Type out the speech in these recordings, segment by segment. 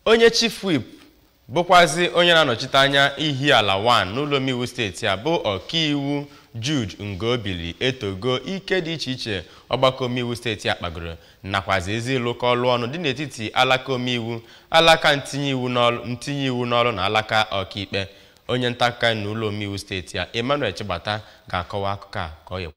onye chief whip bụkwazi onye na-anọchite anya Ihiala 1 n'ụlọ omeiwu steeti a bụ ọkaiwu Jude Ngobili etogo ike dị iche iche ọgbakọ omeiwu steeti a kpagoro nakwazi ezi ịlụkọ ọlụ ọnụ dị n'etiti alaka omeiwu alaka ntinye iwu n'ọlụ ntinye iwu n'ọlụ na alaka ọkaikpe onye nta akụkọ anyị n'ụlọ omeiwu steeti a Emmanuel Chigbata ga-akọwa akụkọ a ka ọ ya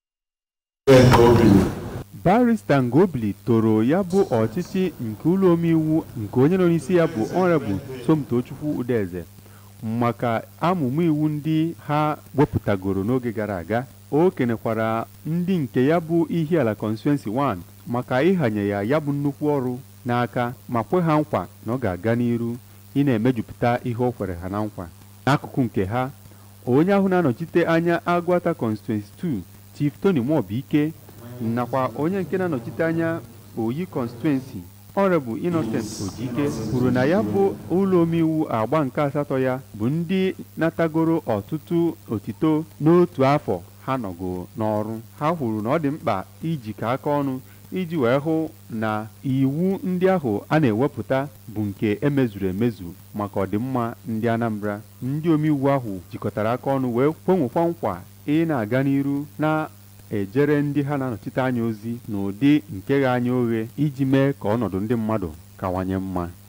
barista Ngobili toro ya bụ ọchịchị nke ụlọ omeiwu nke onye nọ n'isi ya bụ ọnrebụ Somtochukwu Udeze maka amụmụ iwu ndị ha wepụtagoro n'oge gara aga o kenekwara ndị nke ya bụ Ihiala Constituency 1 maka ịhanye ya ya bụ nnukwu ọrụ n'aka ma kwe ha nkwa na ọ ga-aga n'iru ị na-emejupụta ihe o kwere ha na nkwa n'akụkụ nke ha onye ahụ na-anọchite anya Agwata Constituency 2 Chief Tony Mobiike nakwa onye nke na-anọchite anya Oyi Constituency Honorable Innocent Ojike kwuru na ya bụ ụlọ omeiwu agba nke asatọ ya bụ ndị natagoro ọtụtụ otito n'otu afọ ha nọgo n'ọrụ ha kwuru na ọ dị mkpa ijikọ aka ọnụ iji wee hụ na iwu ndị ahụ a na-ewepụta bụ nke emezuru emezu maka ọdịmma ndị Anambra ndị omeiwu ahụ jikọtara aka ọnụ wee kwenwekwa nkwa ị na-aga n'iru na ejere ndị ha na-anọchite anya ozi n'ụdị nke gha anya oghe iji mee ka ọnọdụ ndị mmadụ kawanye mma